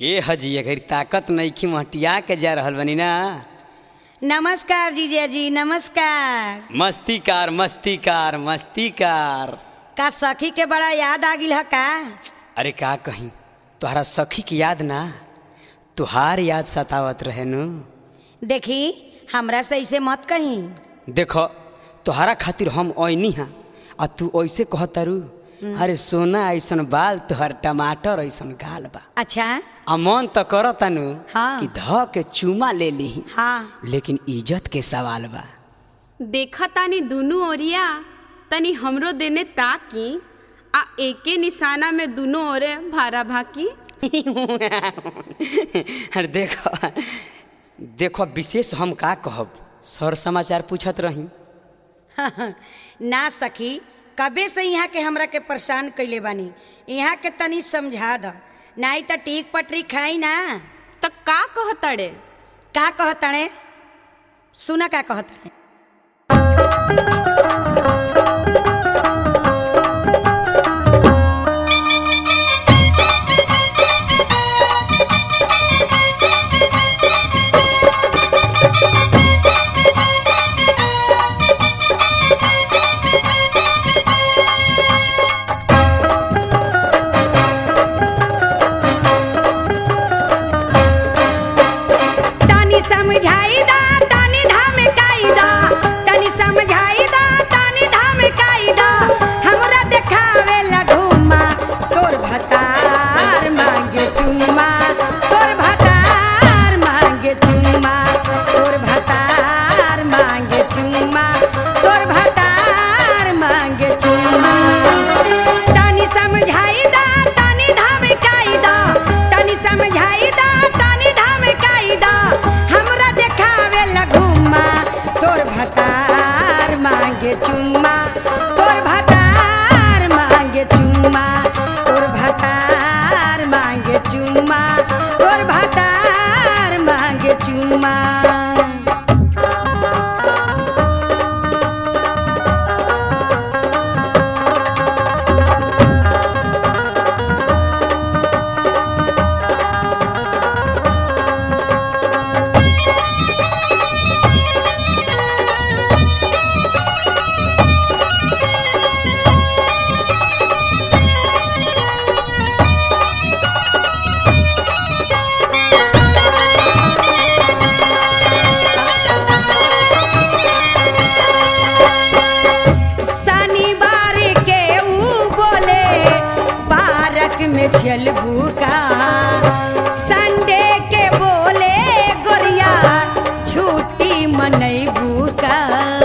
के हजी अगर ताकत नईखी मटिया के जा रहल बनी ना नमस्कार जीजा जी नमस्कार मस्ती कार मस्ती कार मस्ती कार का सखी के बड़ा याद आ गिल ह का अरे का कहीं तोहरा सखी की याद ना तुहार याद सतावत रहे नु देखी हमरा से ऐसे मत कही देखो तोहरा खातिर हम ओइनी हा आ तू ऐसे कहतारू अरे सोना ऐसन बाल तोहर टमाटर ऐसन गाल बा अच्छा आ मन तो करता नु हाँ। कि ध के चूमा ले ली हाँ लेकिन इज्जत के सवाल बा देखा तानी दुनू ओरिया तनी हमरो देने ताकी आ एके निशाना में दुनू ओरे भारा भाकी अरे देखो देखो विशेष हम का कहब सर समाचार पूछत रही ना सखी कबे से यहाँ के हमरा के परेशान कैले बानी यहाँ के तनी समझा द नहीं तो टीक पटरी खाई ना त का कहतड़े का कहतणे सुना का कहतणे तनी समझाई दा तनी धमकाई दा तनी समझाई दा तनी धमकाई दा हमरा देखावे लगुमा तोर भतार मांगे चुम्मा तोर भतार मांगे चुम्मा तोर भतार मांगे चुम्मा तोर भतार मांगे चुम्मा तनी समझाई दा तनी धमकाई दा तनी समझाई दा तनी धमकाई दा हमरा देखावे लगुमा तोर भतार मांगे चुम्मा तोर भतार मांगे चुम्मा तोर भतार मांगे चुम्मा तोर भतार मांगे चुम्मा शनिवार के ऊ बोले पार्क में चलबू का संडे के बोले गोरिया छुट्टी मनैबू का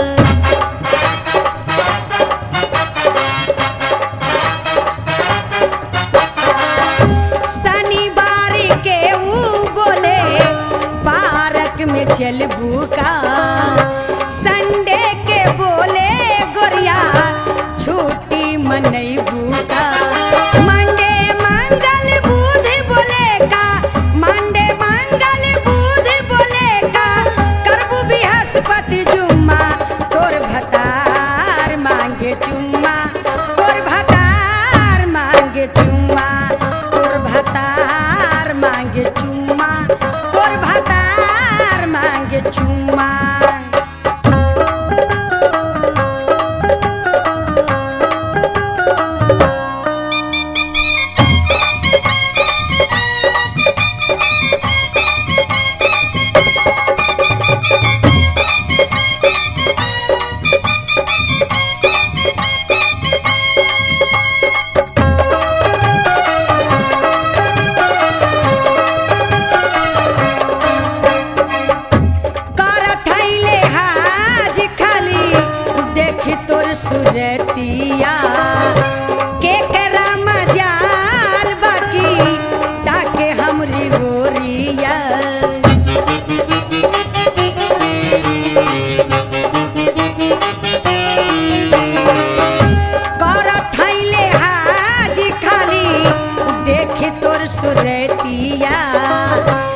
शनिवार के ऊ बोले पार्क में चलबू का संडे के बोले गोरिया छुट्टी मनैबू का मंडे मंगल बुध बोले का मंडे मंगल बुध बोले का करबू बृहस्पति जुम्मा तोर भतार मांगे चुम्मा तोर भतार मांगे चुम्मा तोर भतार मांगे चुम्मा तोर भतार मांगे चुम्मा करत हइले हाज खाली देखी तोर सुरतिया के करा मजाल बाकी ताके हमरी गोरिया करत हइले हाज खाली देखी तोर सुरतिया